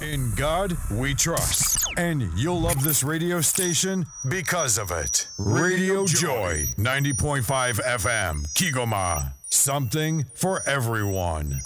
In God we trust. And you'll love this radio station because of it. Radio Joy, 90.5 FM, Kigoma. Something for everyone.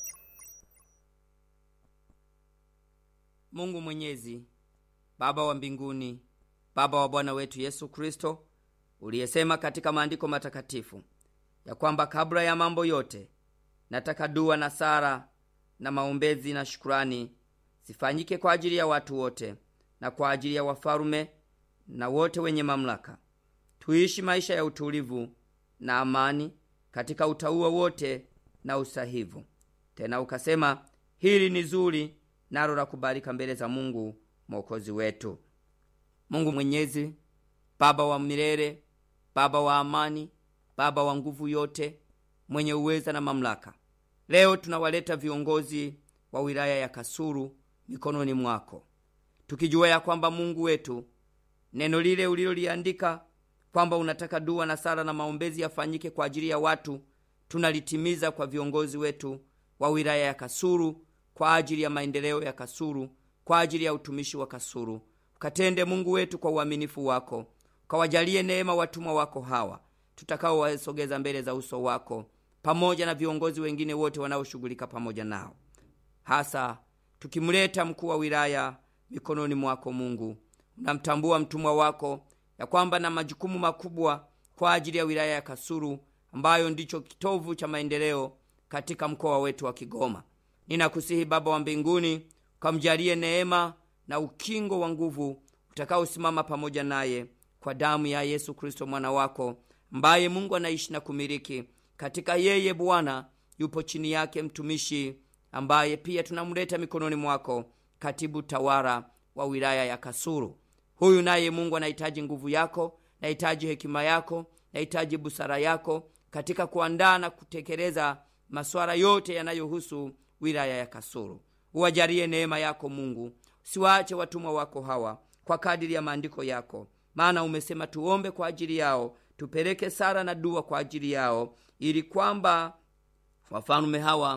Mungu Mwenyezi, Baba wa mbinguni, Baba wa Bwana wetu Yesu Kristo, uliyesema katika maandiko matakatifu ya kwamba kabla ya mambo yote nataka dua na sara na maombezi na shukurani zifanyike kwa ajili ya watu wote na kwa ajili ya wafalume na wote wenye mamlaka, tuishi maisha ya utulivu na amani katika utauwa wote na usahivu. Tena ukasema hili ni zuri nalo la kubalika mbele za Mungu mwokozi wetu. Mungu Mwenyezi, Baba wa milele, Baba wa amani, Baba wa nguvu yote, mwenye uweza na mamlaka, leo tunawaleta viongozi wa wilaya ya Kasulu mikononi mwako, tukijua ya kwamba Mungu wetu, neno lile uliloliandika kwamba unataka dua na sala na maombezi yafanyike kwa ajili ya watu, tunalitimiza kwa viongozi wetu wa wilaya ya Kasulu, kwa ajili ya maendeleo ya Kasulu, kwa ajili ya utumishi wa Kasulu. Ukatende Mungu wetu kwa uaminifu wako, ukawajalie neema watumwa wako hawa tutakaowasogeza mbele za uso wako, pamoja na viongozi wengine wote wanaoshughulika pamoja nao, hasa tukimleta mkuu wa wilaya mikononi mwako. Mungu, unamtambua mtumwa wako ya kwamba na majukumu makubwa kwa ajili ya wilaya ya Kasulu ambayo ndicho kitovu cha maendeleo katika mkoa wetu wa Kigoma. Ninakusihi Baba wa mbinguni, ukamjalie neema na ukingo wa nguvu utakaosimama pamoja naye kwa damu ya Yesu Kristo mwana wako, ambaye Mungu anaishi na kumiliki katika yeye. Bwana yupo chini yake mtumishi ambaye pia tunamleta mikononi mwako, katibu tawala wa wilaya ya Kasulu. Huyu naye Mungu anahitaji nguvu yako, nahitaji hekima yako, nahitaji busara yako katika kuandaa na kutekeleza masuala yote yanayohusu wilaya ya Kasulu. Uwajalie neema yako Mungu, siwaache watumwa wako hawa kwa kadiri ya maandiko yako, maana umesema tuombe kwa ajili yao, tupeleke sala na dua kwa ajili yao, ili kwamba wafalume hawa